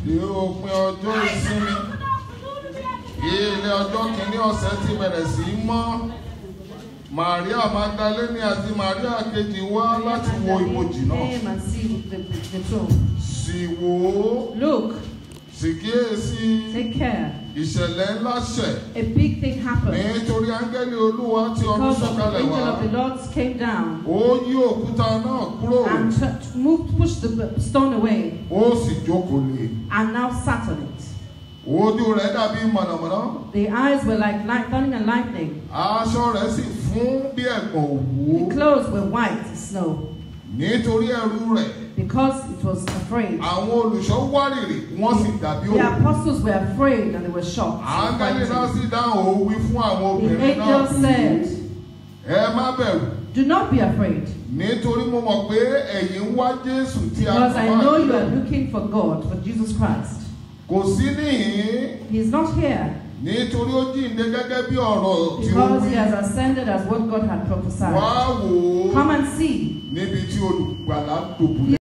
dé òpin ọjọ́ ìsinmi ilé ọjọ́ kìíní ọ̀sẹ̀ ti bẹ̀rẹ̀ sí í mọ́ Maria Magdalene àti Maria kejì wá láti wo ibojì náà Came and see the, the tomb. sì wò ó Look, sì kíyèsí take care. ìṣẹ̀lẹ̀ ńlá ṣẹ̀ A big thing happened. nítorí áńgẹ́lì Olúwa tí ọdún Because of the sọ̀kalẹ̀ angel wá of the Lord came down ó yí òkúta náà kúrò and t- moved, pushed the stone away ó sì jókòó lé and now sat on it. ojú rẹ̀ dàbí mọ̀nàmọ́ná The eyes were like light, thunder and lightning. aṣọ rẹ̀ sì fún bí ẹ̀gbọ̀n òwú The clothes were white as snow nítorí ẹ̀rù rẹ̀ because it was afraid. àwọn olùṣọ́ wárìrì wọ́n sì dàbí The òkú apostles were afraid and they were shocked. and áńgẹ́lì náà frightened. sì dáhùn ó wí fún àwọn The obìnrin náà angel said, ẹ má bẹ̀rù Do not be afraid, nítorí mo mọ̀ pé ẹ̀yin ń wá Jésù tí a because I kò bá know you jùlọ. are looking for God, for Jesus Christ. kò sí níhìn-ín He is not here nítorí ó jíǹde gẹ́gẹ́ bí ọ̀rọ̀ tí ó because wí he has ascended as what God had wá prophesied. wò ó Come and see. níbi tí olùgbàlà dòbúlẹ̀.